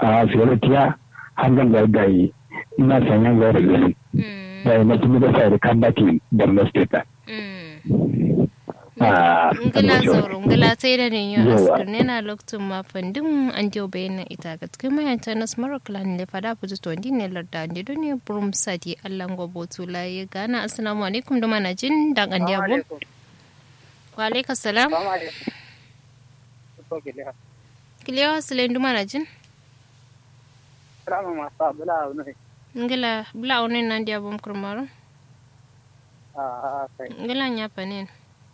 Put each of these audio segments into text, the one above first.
a fioritiya hangan da da yi ina sanyan ga da gani da yi mutum da sai da kambati da masteta ngila zauro ngila sai da ne yau askar ne na lokacin ma fandin an jiyo bayanan ita ga cikin mayanta na smaro clan ne fada fuji to ndi ne larda ndi do ne burum sadi allan gobo tula ya gana assalamu alaikum da mana jin dan an diya bu wa alaikum salam kiliya wasile ndu mana jin Rama masa bula wani. ngila bula wani nan diya bum kurmaro Ah, kai. ngila nya panen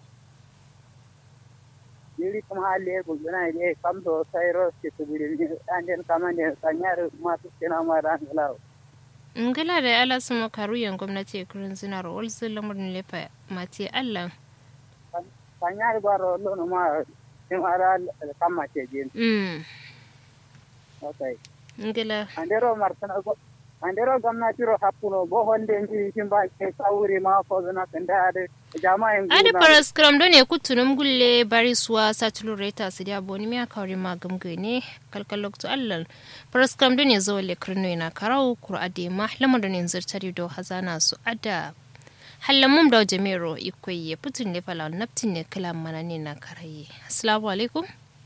Jiri kuma hali ko gina ne kam do sai ro ke to biri anden kama ne sanyar ma su kina ma ran galaw. ngila da ala sama karuyan gwamnati kurin zinar wal zulamurin lefa mati allah Sanyar baro lo no ma tin ara kama ce jin. mm Okay. ngila Andero martana go andero gwamnati ro hapuno bo honde nji kin ba ke sauri ma ko zana kanda ade jama'in adi paras kram do ne kutunum gulle bari suwa satulu reta su dia boni mi akawri ma gamgane kalkalok to allah paras kram do ne zo le krino ina karau kur ade ma lamar do ne zirtari do hazana su ada hallamum da jamiro ikoyi ya putun ne fala naptin ne kala mana ne na karaye assalamu alaikum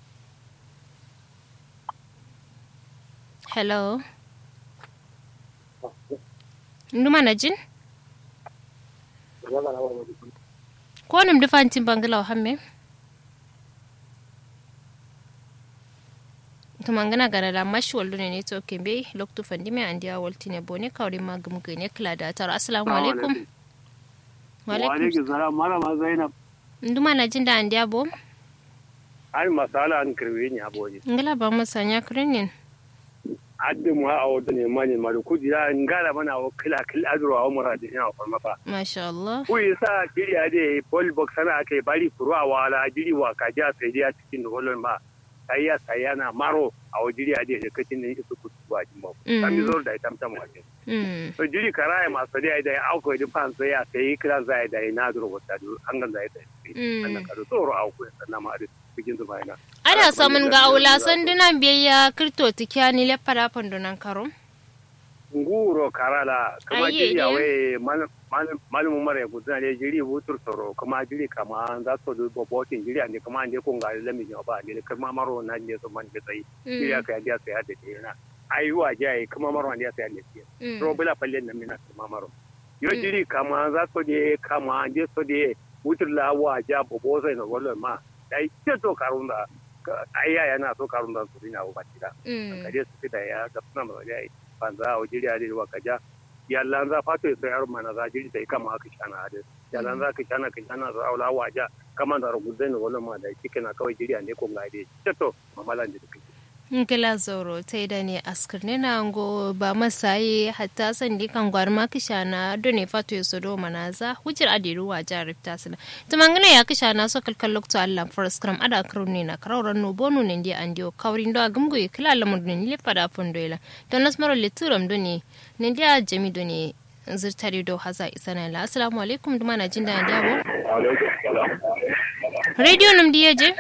hello nduma na jin ko nim dufantin bangala hamme to mangana gana da mashi wallo ne to kembe loktu fandi me andiya waltine bone kawri magum gane kala da tar assalamu alaikum wa alaikum Waalaikum salam malama Zainab. nduma na jin da andiya bo Ai masala an kirwe ni aboji. ngala ba mu sanya krenin Adde mu a wato ne mani ma da kujira ngala mana wa kila kila adro a umara da ina farma fa. masha Allah Ku yasa kiri ade ball box sana akai bari furu a wala jiri wa kaja sai dai a cikin holon ba. Sai ya sai yana maro a wajiri ade da kacin ne su kutu ba jimo. Mm. Kan zo da itam tam waje. mm So jiri karaya masu dai da auko da fan sai ya sai kira zai da ina duro wata hangan zai da. Mm. Annan karo tsoro auko sannan ma da cikin zuba ina. ada samun ga aula sandunan biyayya kirto tikya ni le para pandunan karo nguro karala kama Ayye, jiri ne. awe malumu mara gudana ne jiri butur soro kama jiri kama za su du bobotin jiri ande kama ande ko ngali lami ne ba ande kama maro na ne so man ke sai jiri aka ande sai hade ne na ayuwa jai kama maro ande sai ande sai ro bela palle na mina kama maro yo Mm. jiri kama za su de kama ande so de butur la wa ja bobo sai no wala ma dai ce to karunda ayya yana so karunda su ina ba tira kaje su fita ya ga suna ma ya banza a wajiri a wa kaja yallan za fato ya sayar mana za jiri sai kama aka shana hade yallan za ka shana ka shana za aula waja kama da rugudai ne wala ma da kike na kawai jiri ne ko ngade to mamalan da kike ngila zoro ta da ne askar ne na ngo ba masaye hatta san di kan gwar ma kishana do ne fato ya sodo manaza hujir adiru wa jarif ta sana to mangana ya kishana so kalkal lokto Allah for scrum ada kro ne na krawran no bonu ne ndi andio kawrin do agumgo e kila lamun ne le pada fondoila to nas maro le turam do ne ne dia jami do ne zirtari do haza isana la assalamu alaikum duma na jinda ndi abo alaikum salam radio num diye je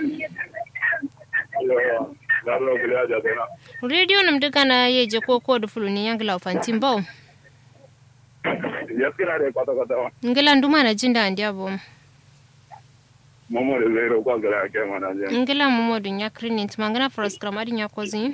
Garo gula da dana radio num duka na yeje ko ko do fuluni yangla fantin bawo ya kira da kwata kwata ngila nduma na jinda ndi abo mamo da zai ro kwa gara ke mana je ngila momo dun ya krinin tumangana for scrum adin ya kozin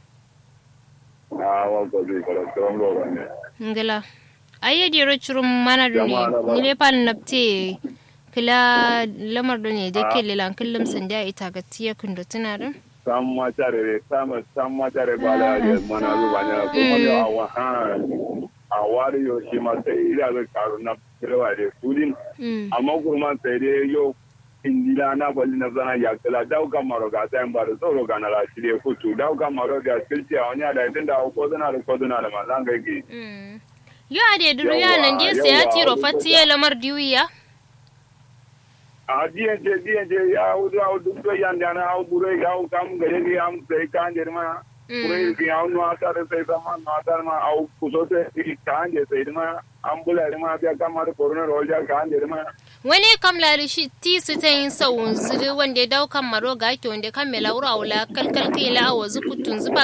a wa ko zai kala tron ro ne ngila aye di ro churum mana dun Jama'a na ba. ni le pal napte kila lamar dun ne dake lelan kullum sanda ita ga tiya kundo tuna dun san ma tare san san ma tare ba da ya mana zuba ne ko ma ya wa ha a wari yo shi ma sai ila ga karu na kirwa da kudin mm amma kuma sai dai yo indila na bali na zana ya kala dauka maro ga sai ba da tsoro ga na la shi dai kutu dauka maro da skilti a wani da tun da ko zana da ko zana da ma zan ga ki mm yo ade duru ya Yawa, nan dia sai ya yawa, tiro wani fatiye lamar diwiya a diyan je diyan je ya wudu a wudu to yan da na au bure ga au kam gare ki am sai kan je ma bure ki au no ata da sai sama no ata ma au kuso se ki kan je sai ma am bula ma biya kamar corona rol ja kan je ma wani kam lari shi ti su ta yin sawun zuri wanda ya daukan maro ga ake wanda kan mela wura wula kalkal kai la awa zukutun zuba